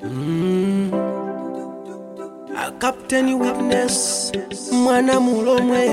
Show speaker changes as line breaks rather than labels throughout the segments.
A captain witness mwana mulomwe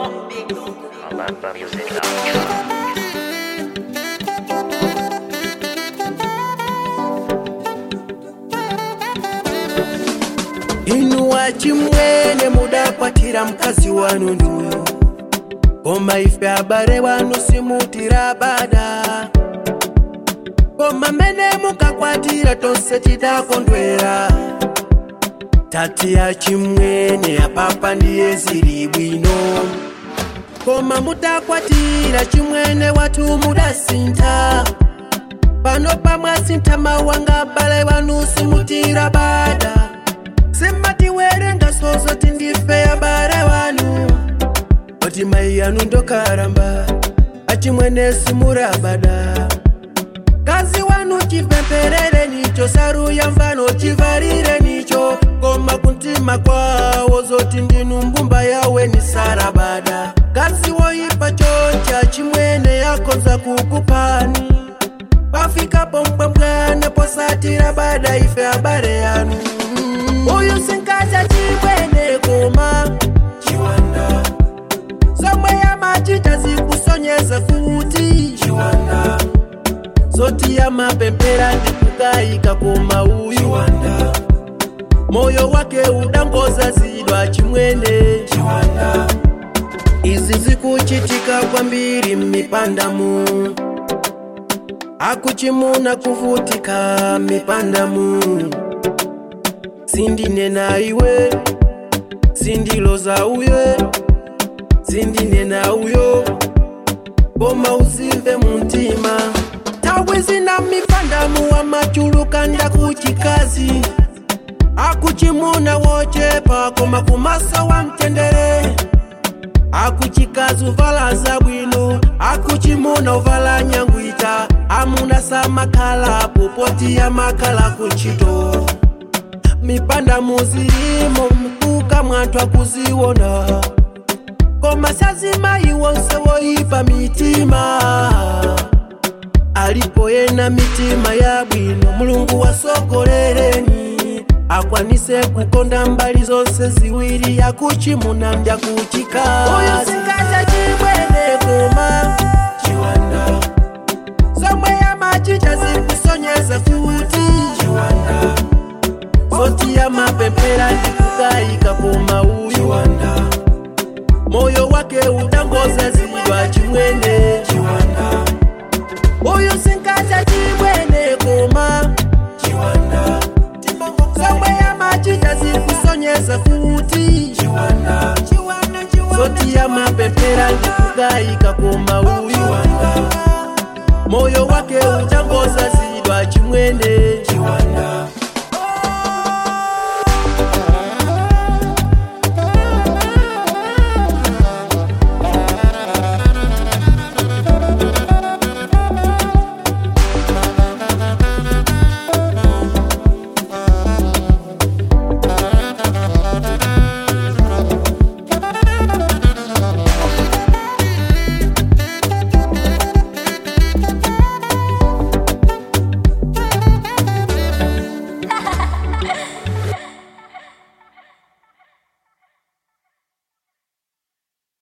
inuwa chimwene mudakwatira mkazi wanu nduyo koma ife abale wanu simutira bada koma mene mukakwatira tonse tidakondwera tati ya chimwene apapa ndiye zili bwino koma mutakwatira chimwene watu mudasintha pano pamwasintha mawanga abale wanu simutira bada simatiwerenga sozoti ndife abale wanu oti mai yanu ndokaramba achimwene simurabada kazi wanu chipemperere nicho saru ya mfano chivarire nicho koma kuntima kwawo zoti ndinu mbumba yawe ni sarabada kazi woipa choncha chimwene yakonza kukupani pafikapo mbwambwana posatira bada ife abale yanu uyu sinkacha chimwene koma chiwanda somwe yamachita zikusonyeza kuti chiwanda zoti yamapempera ndikukayika koma uyu chiwanda moyo wake udangoza zidwa chimwene chiwanda izi zikuchitika kwambiri mipandamu akuchimuna kuvutika mipandamu sindinena iwe sindiloza uye sindinena uyo koma uzimve muntima tawe zina mipandamu wamachuluka ndakuchikazi akuchimuna wochepa koma kumasa wa mtendere akuchikazi uvala zabwino akuchimuna uvala nyangwita amuna samakhala popoti ya makhala kuntchito mipanda muzilimo mkuka mwanthu akuziwona koma sazimayi wonse woyipa mitima alipo yena mitima yabwino mulungu wasogolereni akwanise kukonda mbali zonse ziwiri yakuchimuna ndya kuchikazi uyu singacha chimwene koma chiwanda somwe yamachita zikusonyeza kuti chiwanda zoti yamapempera ndikukayika koma uyu chiwanda moyo wake udangoza zidwa chimwene chiwanda uyu sinkacha chimwene koma chiwanda somwe yamachita zikusonyeza kuti chiwanda zoti yamapempera ndikukayika koma uyu moyo wake udangoza zidwa chimwene